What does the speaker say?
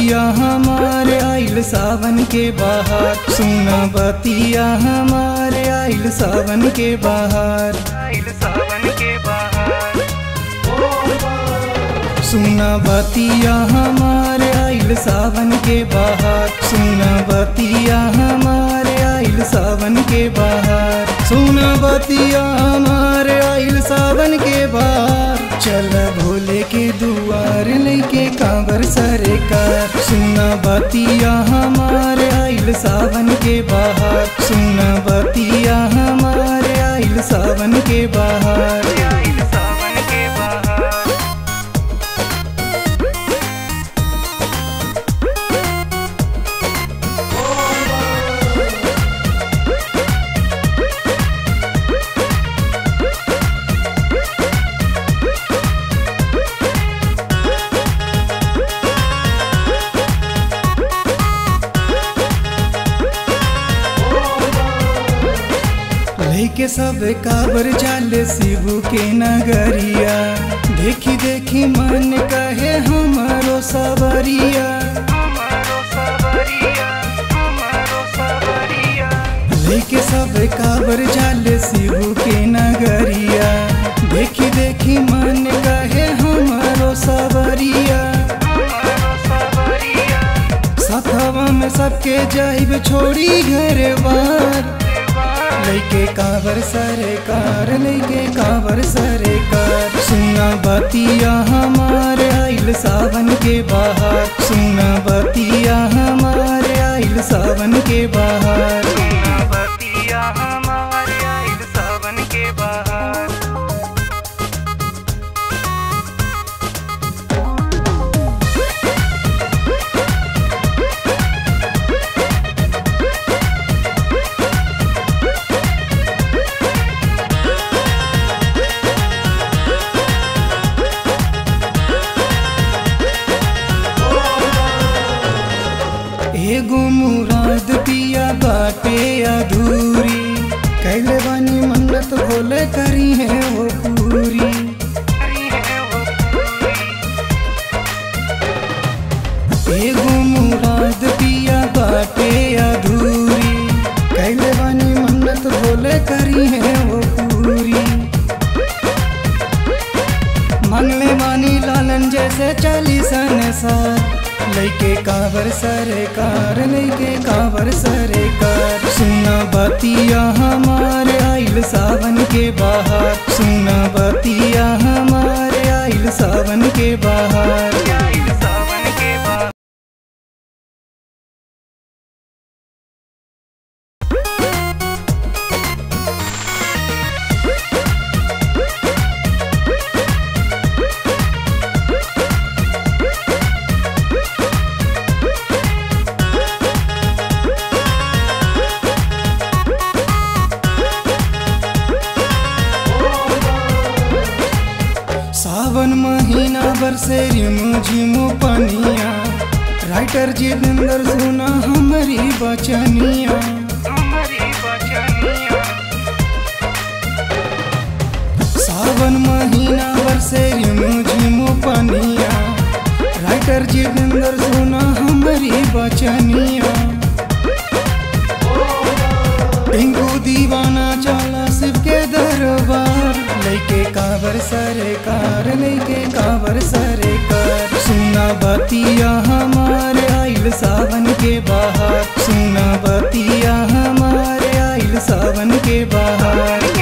बतिया हमारे आइल सावन के बाहर सुना बतिया हमारे आइल सावन के बाहर आइल सावन के बाहर सुना बतिया हमारे आइल सावन के बाहर सुना बतिया हमारे आइल सावन के बाहर सुना बतिया हमारे आइल सावन के बाहर चल भोले के दुआर लेके कांवर सरे कर सुना बतिया हमारे आइल सावन के बाहर सुना बतिया हमारे आइल सावन के बाहर आइल सावन के बाहर लेके सब काबर जाले शिव के नगरिया देखी देखी मन कहे हमारो सबरिया लेके सब काबर जाले शिव के नगरिया देखी देखी मन कहे हमारो सबरिया सथवा में सबके जाइब छोड़ी घर बार लैके कावर सरे कार लैके कावर सरे कार सुना बतिया हमारे आइल सावन के बाहर सुना बतिया हमारे आइल सावन के बाहर सुना बतिया हमारे आइल सावन के बाहर एगो मुराद पिया बाटे अधूरी कैले बानी मन्नत बोले करी है वो पूरी एगो मुराद पिया बाटे अधूरी कैले बानी मन्नत बोले करी है वो पूरी मंगले बानी लालन जैसे चली संसार लैके कावर सरे कार लैके कावर सरे कार सुना बतिया हमारे आइल सावन के बाहर सुना बतिया हमारे आइल सावन के बाहर आइल सावन के बाहर सावन महीना बरसे रिमो झिमो पनिया राइटर जितेंद्र सुना हमारी बचनिया सावन महीना बरसे रिमो झिमो पनिया राइटर जितेंद्र सुना हमारी बचनिया टिंकू दीवाना चला शिव के दरबार लेके कावर सरे कार लेके कावर सरे कार सुना बतिया हमारे आइल सावन के बाहर सुना बतिया हमारे आइल सावन के बाहर